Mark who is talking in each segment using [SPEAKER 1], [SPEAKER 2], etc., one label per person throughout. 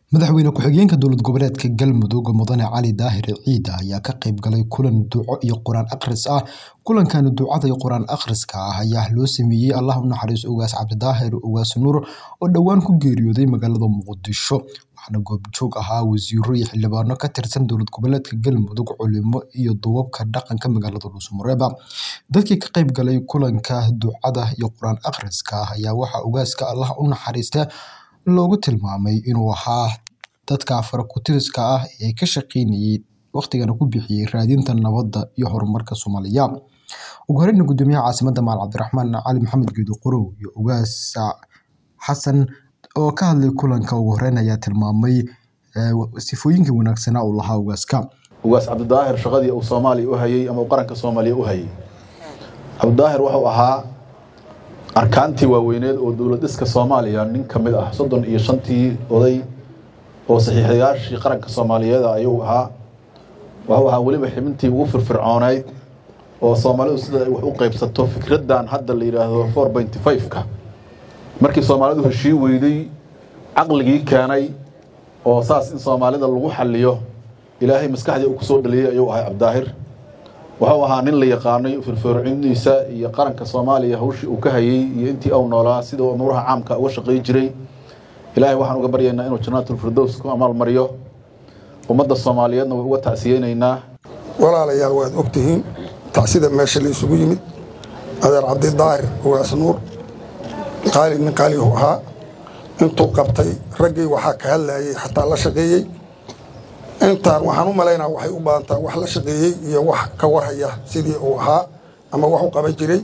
[SPEAKER 1] Madaxweyne ku-xigeenka dowlad goboleedka Galmudug Mudane Cali Daahir Ciide ayaa ka qayb galay kulan duco iyo quraan akhris ah. Kulankan ducada iyo quraan akhriska ah ayaa loo sameeyay Allah u naxariisto Ugaas Cabdidaahir Ugaas Nuur oo dhowaan ku geeriyooday magaalada Muqdisho. Waxaana goobjoog ahaa wasiirro iyo xildhibaano ka tirsan dowlad goboleedka Galmudug, culimo iyo duubabka dhaqanka magaalada Dhuuso-Mareeb. Dadkii ka qayb galay kulanka ducada iyo quraan akhriska ah ayaa waxaa ugaaska Allah u naxariistay loogu tilmaamay inuu ahaa dadka fara-ku-tiriska ah ee ka shaqeynayay waqtigana ku bixiyay raadinta nabadda iyo horumarka Soomaaliya. Ugu horreyn, Guddoomiyaha Caasimadda Maal Cabdiraxmaan Cali Maxamed Geedi Qorow iyo Ugaas Xasan oo ka hadlay kulanka ugu horreyn ayaa tilmaamay sifooyinkii wanaagsanaa uu lahaa ugaaska.
[SPEAKER 2] ugaas cabdidaahir shaqadii uu soomaaliya u hayay ama uu qaranka soomaaliya u hayay cabdidaahir wuxuu ahaa arkaantii waaweyneed oo dowlad dhiska soomaaliya nin ka mid ah soddon iyo shantii oday oo saxiixayaashii qaranka soomaaliyeed ayuu ahaa wuxuu ahaa weliba xibintii ugu firfircooneyd oo soomaalidu sida ay wax u qaybsato fikraddan hadda la yidhaahdo four pointy five-ka markii soomaalidu heshii weyday caqligii keenay oo saas in soomaalida lagu xaliyo ilaahay maskaxdii uu kusoo dhaliyey ayuu ahay cabdidaahir wuxuu ahaa nin la yaqaanay firfircinidiisa iyo qaranka soomaaliya hawshii uu ka hayay iyo intii uu noolaa sida uu umuuraha caamka uga shaqayn jiray ilaahay waxaan uga baryaynaa inuu jannaatulfirdows ku amaalmariyo ummadda soomaaliyeedna way uga tacsiyeynaynaa
[SPEAKER 3] walaalayaal waad ogtihiin tacsida meesha la isugu yimid adeer cabdidaahir ugaas nuur qaali nin qaalihu ahaa intuu qabtay raggii waxaa ka hadlayay xataa la shaqeeyey intaan waxaan u malaynaa waxay u badantaa wax la shaqeeyey iyo wax ka warhaya sidii uu ahaa ama wax u qaban jiray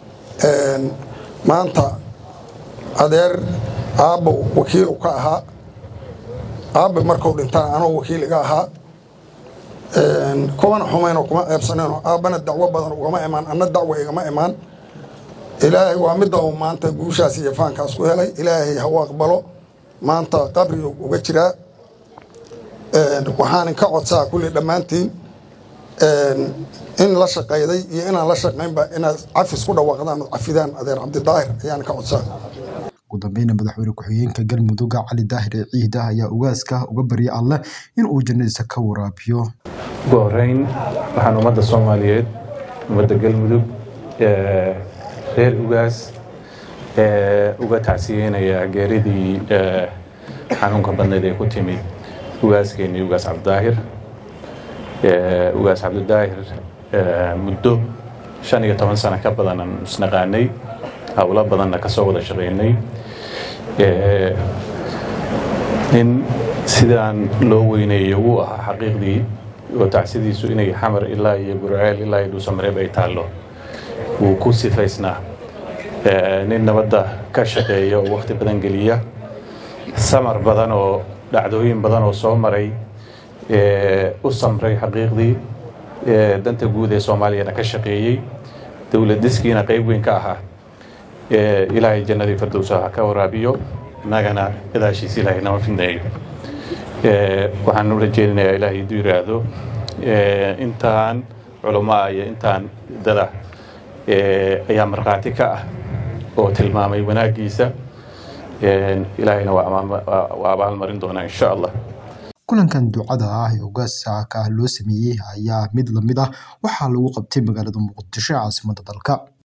[SPEAKER 3] maanta adeer aabbow wakiilu ka ahaa aabbe markuu dhintaan anuu wakiil iga ahaa kuwana xumaynoo kuma eebsaneenoo aabbana dacwo badan ugama imaan anna dacwo igama imaan ilaahay waa midda uu maanta guushaas iyo faankaas ku helay ilaahay ha u aqbalo maanta qabrigu uga jiraa waxaan ka codsaa kulli dhammaantiin in la shaqayday iyo inaan la shaqaynba inaad cafis ku dhawaaqdaan ood cafidaan adeer cabdidaahir ayaan ka codsaa
[SPEAKER 1] ugu dambeyna madaxweyne ku-xigeenka galmudug cali daahir ciide ayaa ugaaska uga baryay alleh in uu jannadiisa ka waraabiyo
[SPEAKER 4] ugu horeyn waxaan ummadda soomaaliyeed ummadda galmudug reer ugaas uga tacsiyeynayaa geeridii xanuunka badneed ee ku timid ugaaskeenii ugaas cabdidaahir ugaas cabdidaahir muddo shan iyo toban sano ka badanaan isnaqaanay howlo badanna ka soo wada shaqaynay in sidaan loo weyneeyo wuu ahaa xaqiiqdii oo tacsidiisu inay xamar ilaa iyo burceel ilaa iyo dhuusamareeb ay taallo wuu ku sifaysnaa nin nabadda ka shaqeeya oo wakhti badan geliya samar badan oo dhacdooyin badan oo soo maray u samray xaqiiqdii danta guud ee soomaaliyana ka shaqeeyey dowlad diskiina qayb weyn ka ahaa ilaahay jannadii firdowsa ha ka waraabiyo innagana gadaashiisa ilaahay nama fidneeyo waxaan u rajeynayaa ilaahay hadduu yidhaahdo intaan culamaa iyo intaan dada ayaa markhaati ka ah oo tilmaamay wanaaggiisa ilaahayna waa abaalmarin doonaa insha allah
[SPEAKER 1] kulankan ducada ah ee ugaaska loo sameeyey ayaa mid lamid ah waxaa lagu qabtay magaalada muqdisho caasimadda dalka